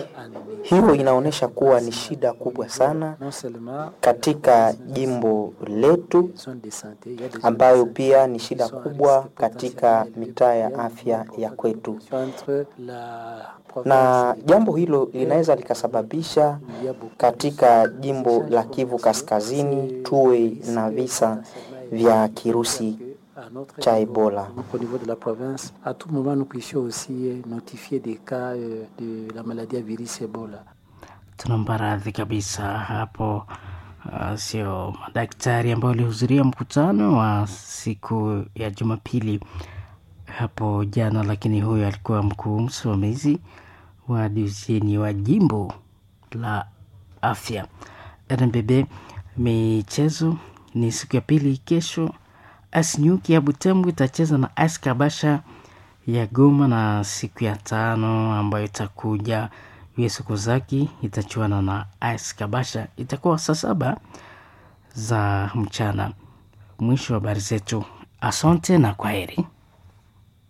Hiyo inaonyesha kuwa ni shida kubwa sana katika jimbo letu, ambayo pia ni shida kubwa katika mitaa ya afya ya kwetu, na jambo hilo linaweza likasababisha katika jimbo la Kivu Kaskazini tuwe na visa vya kirusi cha Ebola. Au niveau de la province, à tout moment, nous puissions aussi notifier des cas de la maladie à virus Ebola. Tunaomba radhi kabisa hapo. Uh, sio madaktari ambao walihudhuria mkutano wa siku ya Jumapili hapo jana, lakini huyo alikuwa mkuu msimamizi wa divisheni wa jimbo la afya RNBB. Michezo ni siku ya pili kesho Asnyuki ya Butembo itacheza na AS Kabasha ya Goma, na siku ya tano ambayo itakuja US Kozaki itachuana na AS Kabasha, itakuwa saa saba za mchana. Mwisho wa habari zetu, asante na kwaheri.